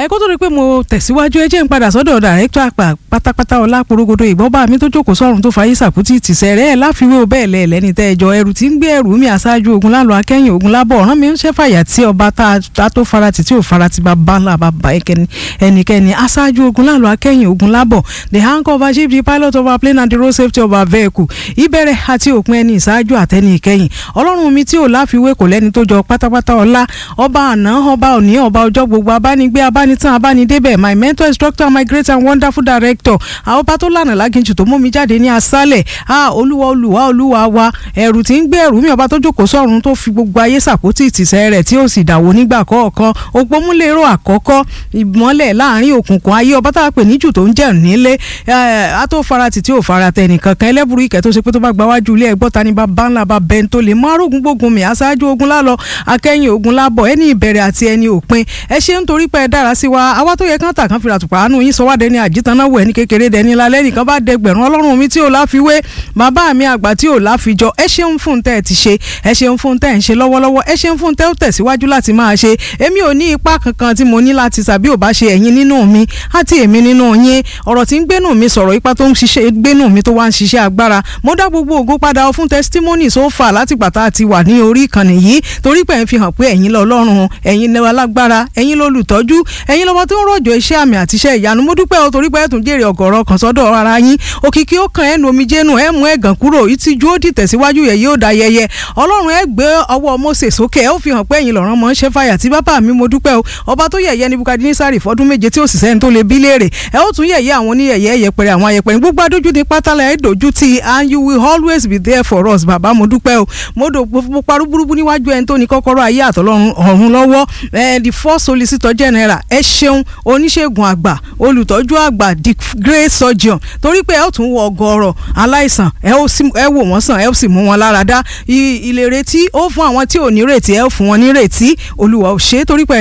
ẹ kó tó di pé mo tẹ̀síwájú ẹ jẹ́ ń padà sọ́dọ̀ dàrẹ́tọ̀ àpà pátápátá ọlá porogodo ìgbọ́ba mi tó jókòó sọ́run tó fàyè sàkútì tìṣẹ́ rẹ̀ ẹ̀ láfiwé o bẹ́ẹ̀ lẹ̀ lẹ́ni tẹ́ ẹ jọ ẹrù tí ń gbé ẹrù mi àṣáájú ogun lálọ́ akẹ́yìn ogun lábọ̀ ọ̀ràn mi ń ṣẹ́ fàyà tí ọba tá a tó farati tí ò farati bá bá ńlá bá bá ẹnikẹ́ni aṣáájú ogun lálọ́ akẹ́yìn ogun lábọ̀ the hangover chief the pilot of our plane and the road safety of our vehicle ìbẹ̀rẹ̀ àti òpin ẹni ìṣáájú àtẹni ìkẹyìn ọlọ́run mi tí ò láfiwé kò lẹ́ni tó jọ pátápátá ọlá ọba àná ọba òní ọba ọjọ́ gbogbo abánigbé abánitán abánidébẹ̀ my mentor instructor my great and wonderful director àwọn ọba tó lànà láginjù tó mú mi jáde ní asálẹ̀ a olúwa olúwa olúwa wa ẹ̀rù tí ń gbé ẹ̀rù mi ọba tó jókòó sọ́run tó fi gbogbo ayé sàpótì ìtìsẹ́ rẹ̀ tí ó sì dàwó nígbà kọ̀ọ̀kan ògbómúlérò àkọ́kọ́ ìmọ́lẹ̀ láàrin òkùnkùn ayé ọba tá a pè níjù tó ń jẹ́ nílé a tó farati tí ò farata ẹnìkankan ẹlẹ́bùrú ìkẹ́ tó ṣe pé tó bá gba wájú ilé ẹgbọ́n ta ni bá bá ńlá bá bẹ́ẹ̀ tó lè mú arógun gbógun mi aṣáájú ogun lálọ akẹ́yìn ogun lábọ̀ ẹni ìbẹ̀rẹ̀ àti ẹni òpin ẹ ṣe ń torí pé ẹ dára sí wa àwa tó yẹ kán tà kán fi ràtùpà àánú yín sọ wá dẹni àjítànáwó ẹni kékeré dẹni lálẹ́ nìkan bá dẹgbẹ̀rún ọlọ́run mi tí ò láfiwé bàbá mi àgbà tí ò láfijọ ẹ ṣeun fún tẹ́ ẹ ti ṣe ẹ ṣeun fún tẹ́ ẹ ń ṣe lọ́wọ́lọ́wọ́ ẹ ṣeun fún tẹ́ ó tẹ̀síwájú láti máa ṣe èmi ò ní ipá kankan tí mo ní láti sàbí ò bá ṣe ẹ̀yin nínú mi àti èmi nínú yín ọ̀rọ̀ tí ń gbénú mi sọ̀rọ̀ ipa tó ń ṣiṣẹ́ gbénú mi tó wá ń ṣiṣẹ́ agbára mo dá gbogbo ògo padà fún testimony so far láti gbàtà àti wà ní orí ìkànnì yìí torí pé ẹ̀ ń fi hàn pé ẹ̀yin lọ́lọ́run ẹ̀yin lẹ́wọ̀ alágbára ẹ̀yin lólùtọ́jú ẹ̀yin lọ́wọ́ tó ń rọ̀jò iṣẹ́ àmì àti iṣẹ́ ìyanu mo dúpẹ́ o torí pé ẹ̀ tún jèrè ọ̀gọ̀rọ̀ kan sọ́dọ̀ ara yín òkìkí ó kàn ẹnu omi jẹ́nu ẹ̀ mú ẹ̀gàn kúrò ìtìjú ó dìtẹ̀ síwájú yẹ̀ yóò da yẹyẹ ọlọ́run ẹ̀ gbé ọwọ́ Mósè sókè ẹ̀ ó fi hàn pé ẹ̀yin lọ́rán mọ́ ń ṣe fàyà tí bàbá mi mo dúpẹ́ o ọba tó yẹ̀yẹ́ Nebukadnesari fọ́dún méje tí ó sì sẹ́ni tó lè bí léèrè ẹ̀ ó tún yẹ̀yẹ́ àwọn oníyẹ̀yẹ́ yẹpẹrẹ àwọn ayẹpẹrẹ gbogbo adójú ní pátálà ẹ̀ dojú ti and you will always be there for us bàbá mo dúpẹ́ o mo dò mo parú burúkú níwájú ẹni tó ní kọ́kọ́rọ́ ayé àtọ̀lọ́run ọ̀run lọ́wọ́ the first solicitor general ẹ ṣeun oníṣègùn àgbà olùtọ́jú àgbà the great surgeon torí pé ẹ ó tún wọ ọgọ́rọ̀ aláìsàn ẹ wò wọ́n sàn ẹ ó sì mú wọn lára dá ìlérètí ó fún àwọn tí ò ní rètí ẹ ó fún wọn ní rètí olúwa ò ṣe é torí pé